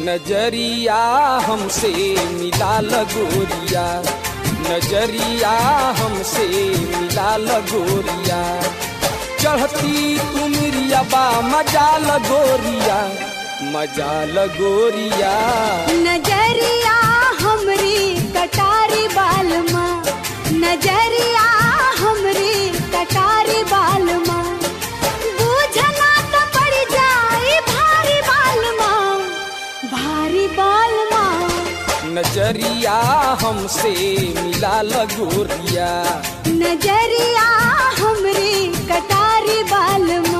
नजरिया हमसे मिला लगोरिया नजरिया हमसे मिला लगोरिया चढ़ती तुमरिया बा मजा लगोरिया मजा लगोरिया नजरिया हमरी कटारी बालमा नजरिया हमरी कटारी बालमा बूझना तो पड़ जाई भारी बालमा भारी बालमा नजरिया हमसे मिला लगोरिया नजरिया हमरी कटारी बालमा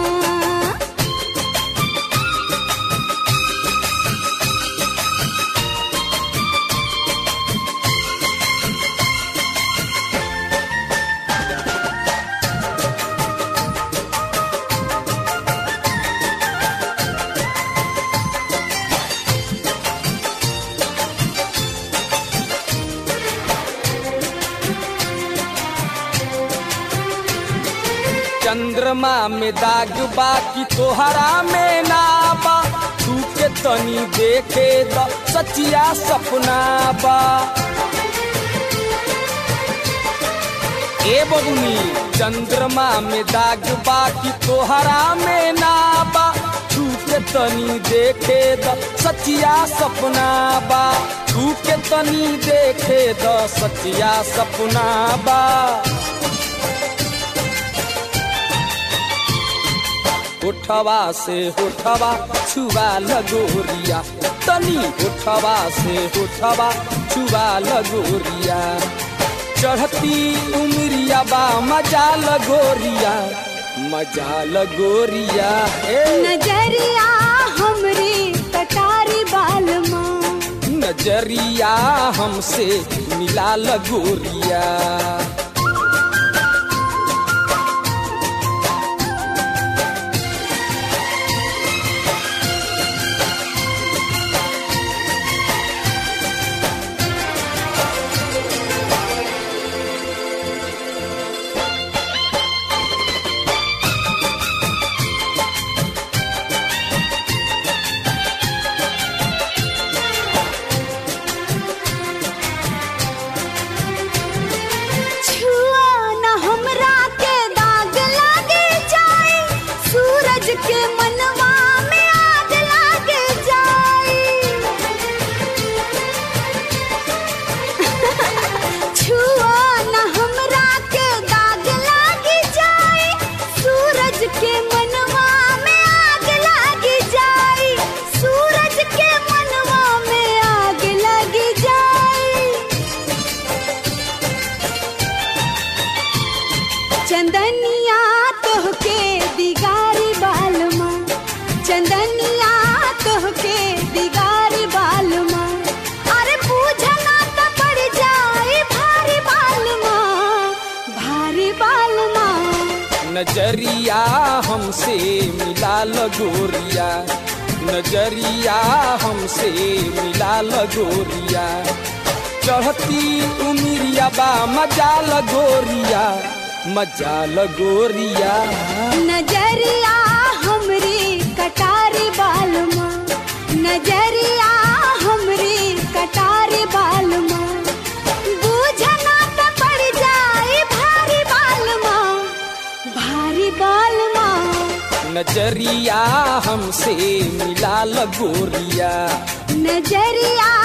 चंद्रमा में दाग बा कि तोहरा में ना बा तू के तनी देखे द सचिया सपना बा ए बबुनी चंद्रमा में दाग बा कि तोहरा में ना बा तू के तनी देखे द सचिया सपना बा तू के तनी देखे द सचिया सपना बा उठवा से उठवा छुआ लगोरिया तनी उठवा से उठवा छुआ लगोरिया चढ़ती उमरिया बा मजा लगोरिया मजा लगोरिया ए नजरिया हमरी कटारी बालमा नजरिया हमसे मिला लगोरिया छुआ न हमरा के दाग लागे जाए सूरज के मनवा में आग लागे जाए छुआ न हमरा के दाग लागे जाए सूरज के मनवा में आग लागे जाए सूरज के मनवा में आग लगी जाए चंदनिया तोहके दिगारी बालमा चंदनिया तोहके दिगारी बालमा अरे पूछना तो पड़ जाए भारी बालमा भारी बालमा नजरिया हमसे मिला लगोरिया नजरिया हमसे मिला लगोरिया चढ़ती उमिरिया बा मजा लगोरिया मजा लगोरिया नजरिया हमरी कटारी बालमा नजरिया हमरी कटारी बालमा बूझना तो पड़ जाए भारी बालमा भारी बालमा नजरिया हमसे मिला लगोरिया नजरिया